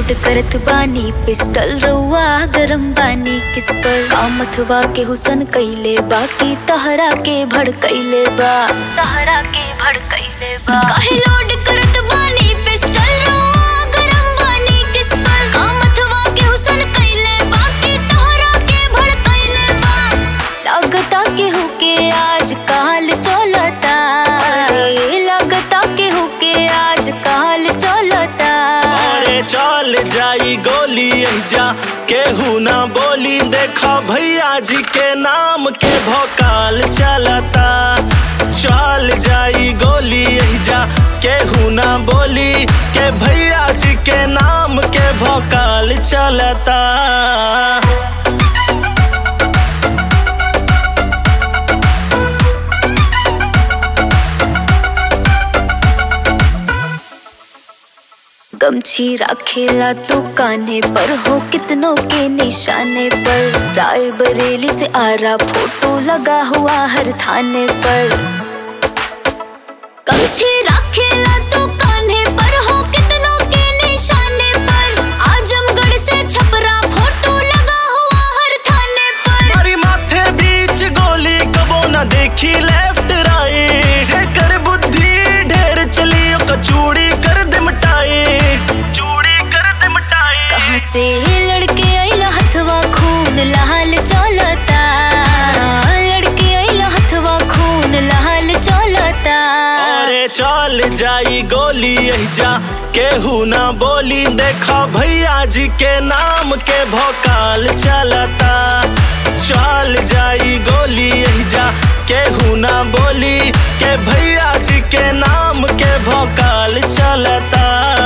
load करत बानी pistol रउआ गरम बानी किस पर कामथवा के हुसन कैले बाकी तहरा के भड़कैले बा तहरा के भड़कैले बा काहे लोड करत बानी पिस्टल रउआ गरम बानी किस पर कामथवा के हुसन कैले बाकी तहरा के भड़कैले बा लगता के हुके आज काल चलता अरे लगता के हुके आज काल चलता अरे चल जाई गोली जा केहू ना बोली देखा भैया जी के नाम के भोकाल चलता चल जाई गोली जा केहू ना बोली के भैया जी के नाम के भोकाल चलता गमछी रखेला तू कान्हे पर हो कितनों के निशाने पर राय बरेली से आरा फोटो लगा हुआ हर थाने पर गमछी रखेला तू कान्हे पर हो कितनों के निशाने पर आजमगढ़ से छपरा फोटो लगा हुआ हर थाने पर हमारी माथे बीच गोली कबो न देखी लेफ्ट राइट जेकर बुद्धि ढेर चली ओका चूड़ी कर दे मिटाई चूड़ी कर दे मिटाई कहाँ से लड़के आइला हथवा खून लाल चलता लड़के आइला हथवा खून लाल चलता अरे चल जाई गोली जा केहू ना बोली देखा भैया जी के नाम के भोकाल चलता चल जाई गोली जा केहू ना बोली के भैया जी के नाम के भोकाल चलता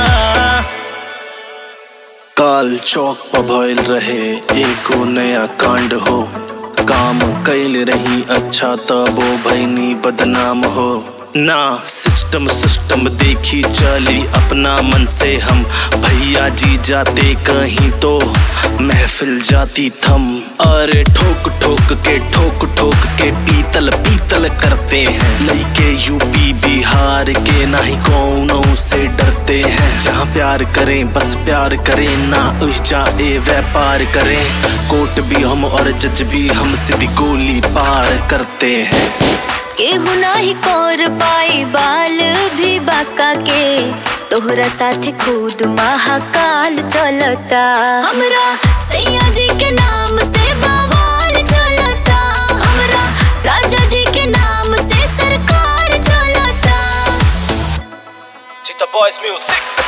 काल चौक पर भइल रहे एको नया कांड हो काम कैल रही अच्छा तबो भैनी बदनाम हो ना सिस्टम सिस्टम देखी चली अपना मन से हम भैया जी जाते कहीं तो महफिल जाती थम अरे ठोक ठोक के ठोक ठोक के पीतल पीतल करते हैं लइके यूपी बिहार के ना ही कौनों से डरते हैं जहाँ प्यार करें बस प्यार करें ना उस जाए व्यापार करें कोर्ट भी हम और जज भी हम सीधी गोली पार करते हैं केहू नाही कोर पाई बाल भी बाका के तोहरा साथ खुद महाकाल चलता हमरा सैया जी के नाम से बवाल चलता हमरा राजा जी के नाम से सरकार चलता Cheetah Boys Music